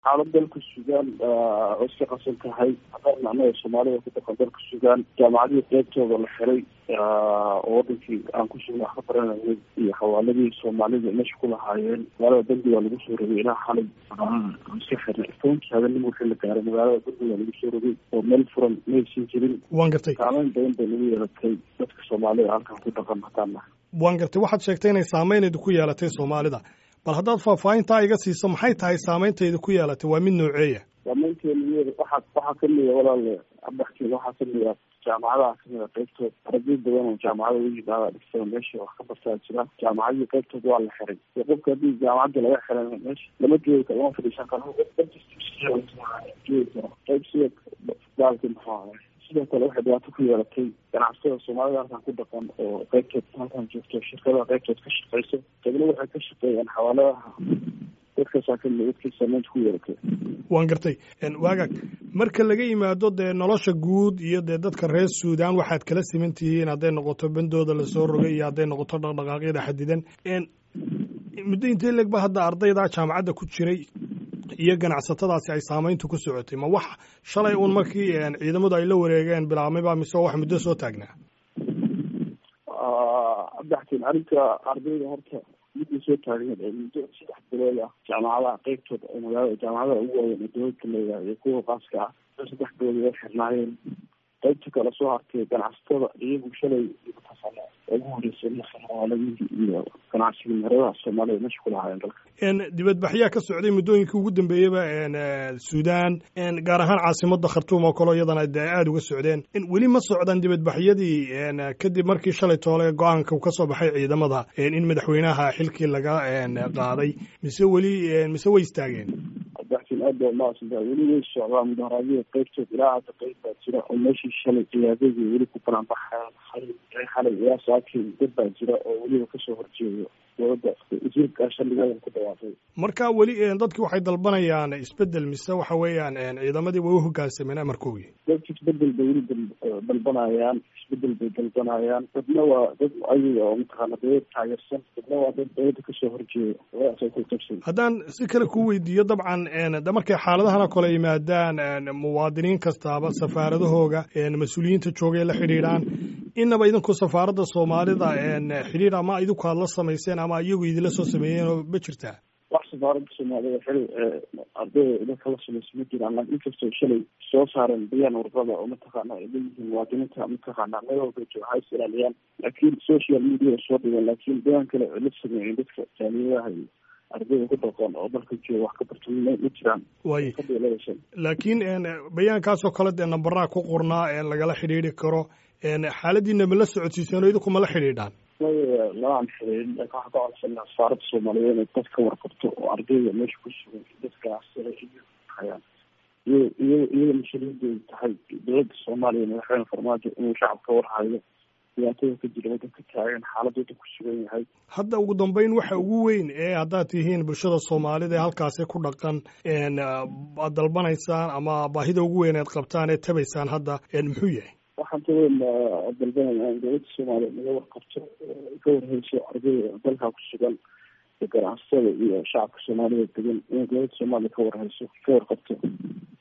xaalad dalka suudaan oo iska qasan tahay haddana annaga soomaalida ku dhaqan dalka suudaan jaamacadihii qeybtooda la xiray oo wadankii aan ku sugna wax ka baranayay iyo xawaaladii soomaalida meesha ku lahaayeen magaalada bandigaa lagu soo rogay ilaa xalay iska xirnay tobankii habeenimo wixii la gaaray magaalada bandigaa lagu soo rogay oo meel furan maysan jirin waan gartay saameyn badan bay nagu yeelatay dadka soomaalida halkan ku dhaqan haddaan nahay waan gartay waxaad sheegtay inay saameyneedu ku yeelatay soomaalida bal haddaad faahfaahintaa iga siiso maxay tahay saameyntayda ku yeelatay waa mid nooceeya saameynteena waxaa waxaa kamida walaale abaxkeeda waxaa kamida jaamacadaha kamida qeybtood arday badan oo jaamacada u yimaada dhigtada meesha wax ka bartaa jira jaamacadii qeybtood waa la xiray iyo qofka haddii jaamacadda laga xiray meesha lama joogi karo lama fadhiisan karo qeyb sida baalki muxuu ahay sidoo kale waxay dhibaato ku yeelatay ganacsatada soomaalida halkan ku dhaqan oo qeybtood halkan joogto shirkadaha qeybtood ka shaqeyso qaybna waxay ka shaqeeyaan xawaaladaha dadkaasaa kamid dadkii saameynta ku yeelatay waan gartay waagaag marka laga yimaado dee nolosha guud iyo dee dadka reer suudaan waxaad kala siman tihiin hadday noqoto bandooda lasoo rogay iyo hadday noqoto dhaqdhaqaaqyada xadidan muddo intee leeg ba hadda ardayda jaamacadda ku jiray iyo ganacsatadaasi ay saameyntu ku socotay ma wax shalay uun markii ciidamadu ay la wareegeen bilaabmayba mise wax muddo soo taagnaa abdaxtin arrinta ardayda horta midda soo taagneed ee muddo saddex bilood ah jaamacadaha qeybtooda oo magaalada jaamacadaha ugu waaweyn ee dowladka leedahay iyo kuwa qaaska ah saddex bilood way xirnaayeen qeybta kale soo hartay ganacsatada iyagu shalay ugu horeysay xawaaladihii iyo ganacsiga meeradaha soomaalida meesha ku lahaayeen dalka dibadbaxyaa ka socday muddooyinkii ugu dambeeyaba suudaan gaar ahaan caasimada khartuum oo kaleo iyadana de aada uga socdeen weli ma socdaan dibadbaxyadii kadib markii shalay toole go-aanka ka soo baxay ciidamada in madaxweynaha xilkii laga qaaday mise weli mise way istaageen abdaxtin aad baa umahadsantahay weli way socdaan mudaharaadyada qeybtood ilaa hadda qeyb baa jira oo meeshii shalay ciyaadadii weli ku balanbaxaan xalay ilaa saakii dad baa jira oo weliba kasoo horjeedo dowladda wasiirka shalligadan ku dhawaaqay marka weli dadki waxay dalbanayaan isbedel mise waxa weeyaan ciidamadii way u hogaansameen amarkoogii dadki isbedel bay weli dalbanayaan isbedel bay dalbanayaan dadna waa dad ayaga oo mataqaana dowlad taageersan dadna waa dad dowladda kasoo horjeeda labadaasay ku qabsan haddaan si kale ku weydiiyo dabcan markay xaaladahana kale yimaadaan muwaadiniin kastaaba safaaradahooga mas-uuliyiinta joogay la xidhiidhaan inaba idinku safaaradda soomaalida xidhiir ama idinku aad la samayseen ama iyagu idinla soo sameeyeen oo ma jirtaa wax safaaradda soomaalida xili ardayda idinka la samaysa ma jiraan laakin inkastoo shalay soo saareen bayaan warqada oo mataqaana ay leeyihiin muwaadiniinta mataqaana meel walba jooga ha is ilaaliyaan laakiin social media soo dhigeen laakiin bayaan kale ay la sameeyeen dadka jaaliyadaha iyo ardayda ku dhaqan oo dalka jooga wax ka barta ma jiraan way laakiin bayaankaasoo kale dee nambaraa ku qornaa lagala xidhiidri karo xaaladiina ma la socodsiiseen oo idinku ma la xidhiidhaan laaan xiriirin laakin waxaan ka codsanaa safaaradda soomaaliyeed inay dad ka warqabto oo ardayda meesha ku sugan dadka hayaan iyo iyo iyada mas-uuliyadeedu tahay dowladda soomaaliya madaxweyne farmaajo inuu shacabka warhayo dhibaatada ka jira waddanka taagan xaalad waddan ku sugan yahay hadda ugu dambeyn waxa ugu weyn ee haddaad tihiin bulshada soomaalida ee halkaasi ku dhaqan aad dalbanaysaan ama baahida ugu weyn eed qabtaan ee tabaysaan hadda muxuu yahay waxaan taweyn dalbanaya in dowladda soomaaliya naga warqabto ka warheyso ardayda dalka ku sugan ganacsatada iyo shacabka soomaalida degan inay dowladda soomaaliya ka warheyso ka warqabto